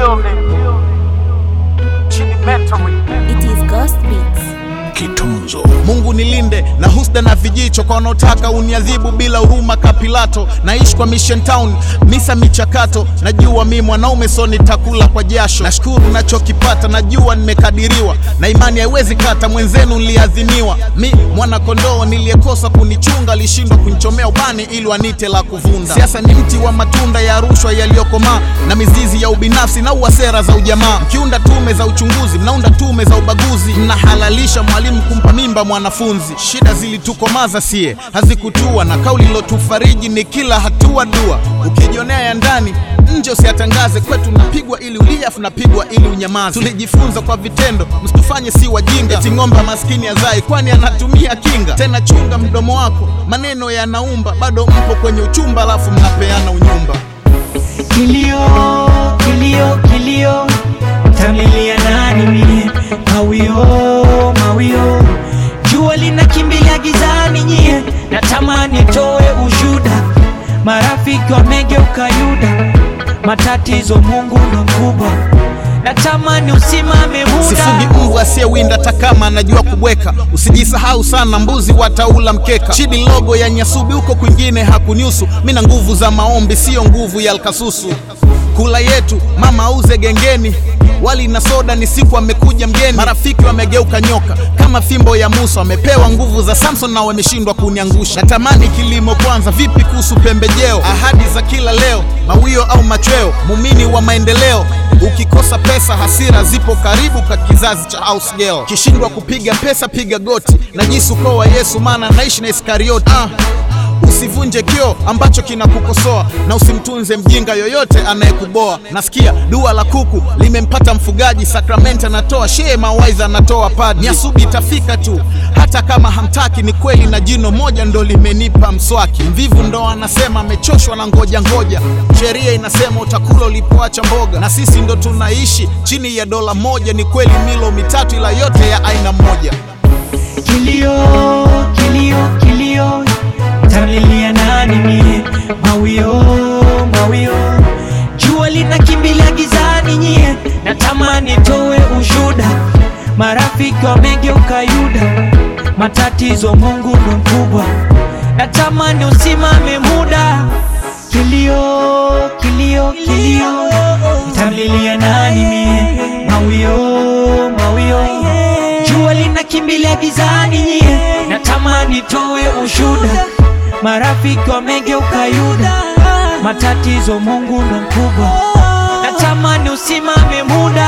building. Chini mentoring. It is Ghost Beats. Kitunzo. Mungu nilinde na husda na vijicho kwa wanaotaka uniadhibu bila huruma ka Pilato. Naishi kwa Mission Town, misa michakato. Najua mi mwanaume so nitakula kwa jasho. Nashukuru nachokipata, najua nimekadiriwa na imani haiwezi kata. Mwenzenu niliadhiniwa, mi mwana kondoo niliyekosa kunichunga, alishindwa kunichomea ubani ili wanite la kuvunda. Siasa ni mti wa matunda ya rushwa yaliyokomaa na mizizi ya ubinafsi na uwa sera za ujamaa. Mkiunda tume za uchunguzi, mnaunda tume za ubaguzi, mnahalalisha mwalimu kumpa mimba mwanafunzi. Shida zilitukomaza sie, hazikutua na kauli ilotufariji ni kila hatua dua. Ukijionea ya ndani nje usiyatangaze, kwetu napigwa ili ulie, afu napigwa ili unyamaze. Tulijifunza kwa vitendo, msitufanye si wajinga. Eti ng'ombe maskini azai, kwani anatumia kinga? Tena chunga mdomo wako, maneno yanaumba. Bado mpo kwenye uchumba, alafu mnapeana unyumba. Kilio, kilio, kilio, tamlilia nani mie? Mawio, mawio, jua linakimbilia gizani nyie, natamani toe ushuda, marafiki wamegeuka Yuda, matatizo Mungu ndo mkubwa, natamani usimame Sifugi muda mbwa asiyewinda hata kama anajua kubweka. Usijisahau sana, mbuzi wataula mkeka. Chidi logo ya Nyasubi, huko kwingine hakuniusu. Mina nguvu za maombi, siyo nguvu ya alkasusu. Kula yetu mama auze gengeni, wali na soda ni siku amekuja mgeni. Marafiki wamegeuka nyoka kama fimbo ya Musa, wamepewa nguvu za Samson na wameshindwa kuniangusha. Natamani kilimo kwanza, vipi kuhusu pembejeo? Ahadi za kila leo, mawio au machweo, mumini wa maendeleo. Ukikosa pesa, hasira zipo karibu ka kizazi cha house girl. Kishindwa kupiga pesa, piga goti, najisi ukoo wa Yesu, maana naishi na Iskarioti. Ah. Usivunje kio ambacho kinakukosoa na usimtunze mjinga yoyote anayekuboa. Nasikia dua la kuku limempata mfugaji, sakramenti anatoa shehe, mawaidha anatoa padri. Nyasubi itafika tu hata kama hamtaki, ni kweli, na jino moja ndo limenipa mswaki. Mvivu ndo anasema amechoshwa na ngoja ngoja, sheria inasema utakula ulipoacha mboga, na sisi ndo tunaishi chini ya dola moja. Ni kweli milo mitatu, ila yote ya aina moja. Kilio, kilio, kilio, tamlilia nani mie? Mawio, mawio, jua linakimbilia gizani nyie, natamani toe ushuda, marafiki wamegeuka Yuda, matatizo Mungu ndo mkubwa, natamani usimame muda. Kilio, kilio, kilio, tamlilia nani mie? Mawio, mawio, jua linakimbilia gizani nyie, natamani toe ushuda, marafiki wamegeuka Yuda, matatizo Mungu ndo mkubwa, natamani usimame muda.